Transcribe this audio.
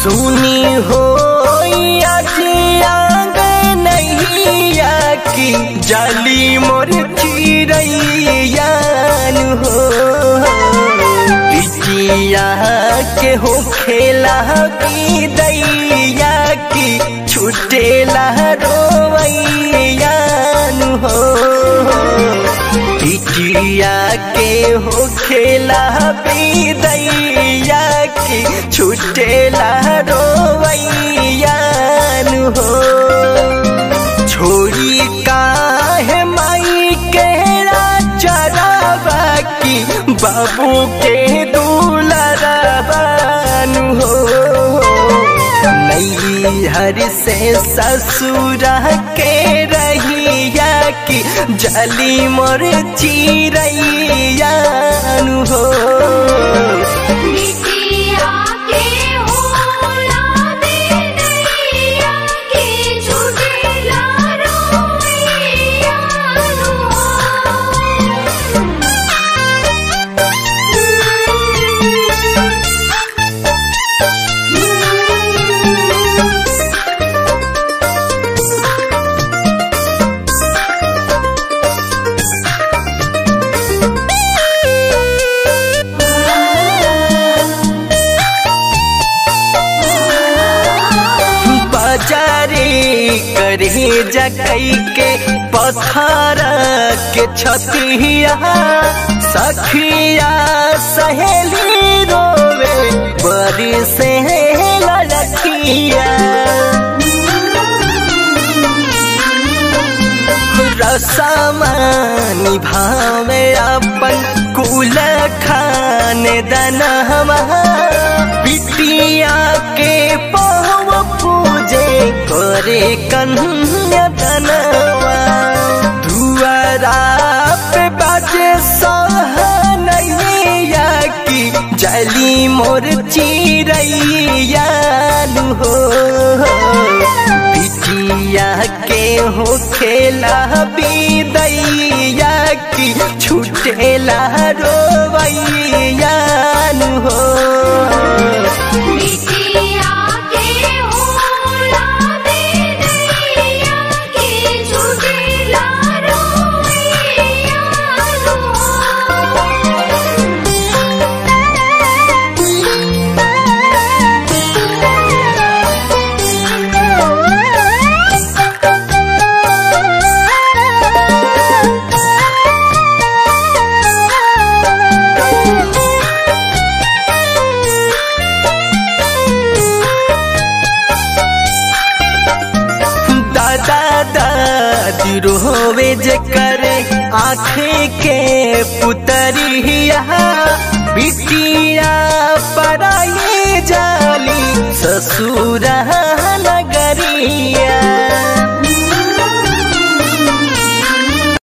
सुनी हो नैया की जाली मोर चिड़ैयान हो बिटिया के हो खेला दैया की छुटेला रोवैयान हो बिटिया के हो खेला दैया की छुटेला रोवैयान हो छोड़ी काहे माई के चरावा की बाबू के दुलरबान हो नैहर से ससुरा के रहिया की जली मोर चिड़ैयान हो बिटिया के होला दे दैया के छुटेला रोइया बाजारे करे जकई के पत्थर के छतिया सखिया सहेली रोवे बड़ी से लड़किया रसमा निभावे अपन कुल खान दनवा बिटिया के पहव पूजे करे कन्या दनवा दुआरा पे बाजे सहनैया की जली मोर चिड़ैयान हो बिटिया के हो खेला दैया की छुटेला रोवैयान हो बिटिया के होला दे दैया के छुटेला दादा दादी रोवे जे करे आँखे के पुतरिया बिटिया पराए जाली ससुर नगरिया